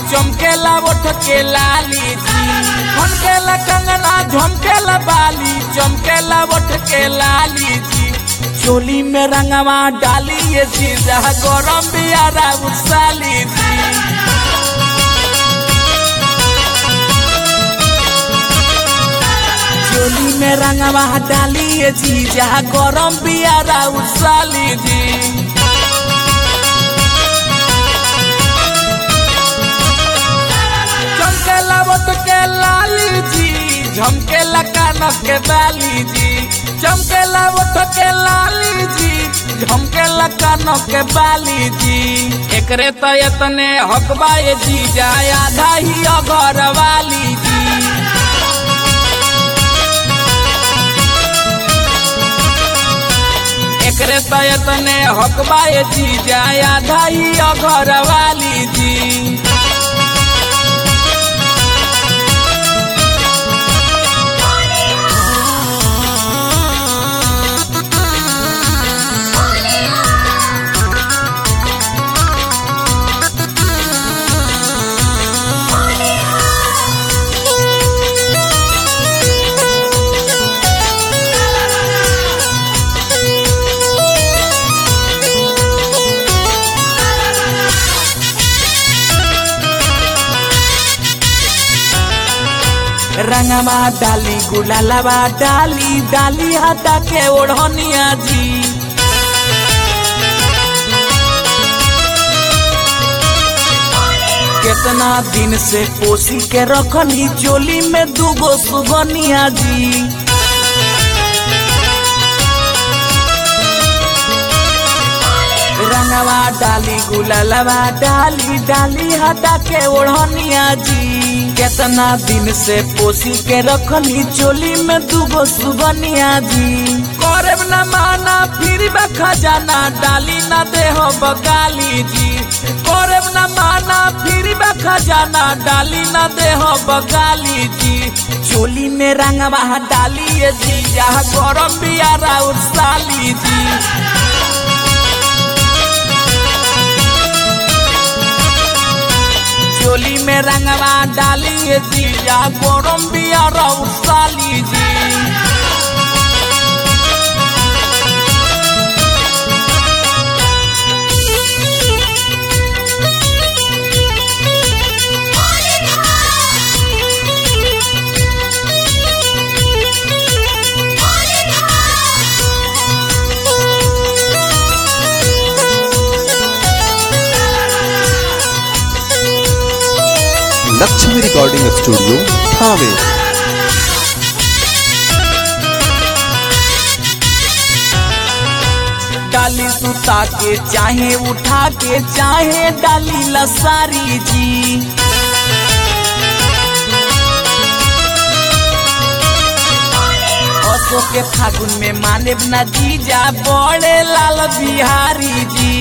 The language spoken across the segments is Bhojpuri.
चमकेला ओठ के लाली जी खनकेला कंगना झमकेला बाली चमकेला ओठ के लाली जी चोली में रंगवा डाली ये जी जहाँ गरम बियारा उसाली जी चोली में रंगवा डाली ये जी जहाँ गरम बियारा उसाली जी चमकेला ओट के लाली जी झमकेला कानक के बाली जी चमकेला ओट के लाली जी झमकेला कानक के बाली जी एकरे तो इतने हकबा ये जी जाय आधा ही अगर वाली जी एकरे तो इतने हकबा ये जी जाय आधा ही अगर वाली जी रंगवा डाली गुलालवा डाली डाली हटा के ओढ़निया जी कितना दिन से पोसी के रखनी चोली में दूगो सुगनिया जी रंगवा डाली गुलालवा डाली डाली हटा के ओढ़निया जी कितना दिन से पोसी के रखनी चोली में दूगो सुगनिया जी करब न माना फिर खजाना डाली न देहो बगाली जी करब न माना फिर खजाना डाली न देहो बगाली जी चोली में रंगवा डाली ये जी जहाँ गरम बियारा उसाली जी चोली में रंगवा डाली ये जीजा गरम बियारा उसाली जी लक्ष्मी रिकॉर्डिंग स्टूडियो थावे डाली सुता के चाहे उठा के चाहे डाली लसारी जी असो के फागुन में माने न जीजा बड़े लाल बिहारी जी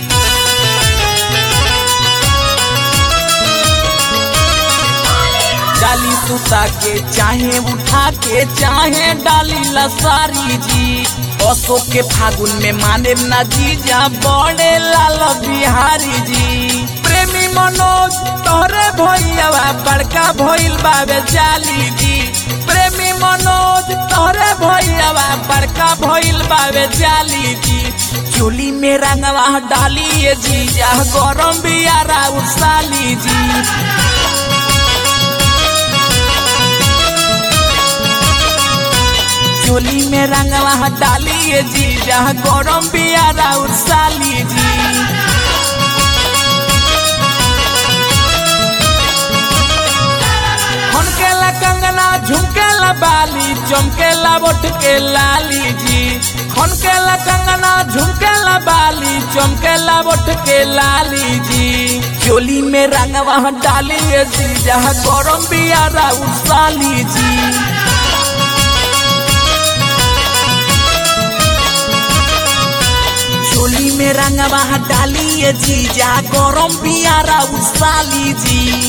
डाली सुता के चाहे उठा के चाहे डाली लसारी जी अशोक के फागुन में माने न जीजा बड़े लाल बिहारी जी प्रेमी मनोज तोहरे भैया बड़का भइल बाबे जाली जी प्रेमी मनोज तोहरे भैया बड़का भइल बाबे जाली जी चोली में रंगवा डाली ये जीजा गरम बियारा उसाली जी चोली में रंगवा डाली ये जी जहाँ गरम बियारा उसाली जी खनकेला कंगना झुमकेला बाली चमकेला बोट के लाली जी खनकेला कंगना झुमकेला बाली चमकेला बोट के लाली जी चोली में रंगवा डाली ये जी जहाँ गरम बियारा उसाली जी चोली में रंगवा डाली ये जीजा गरम बियारा उसाली जी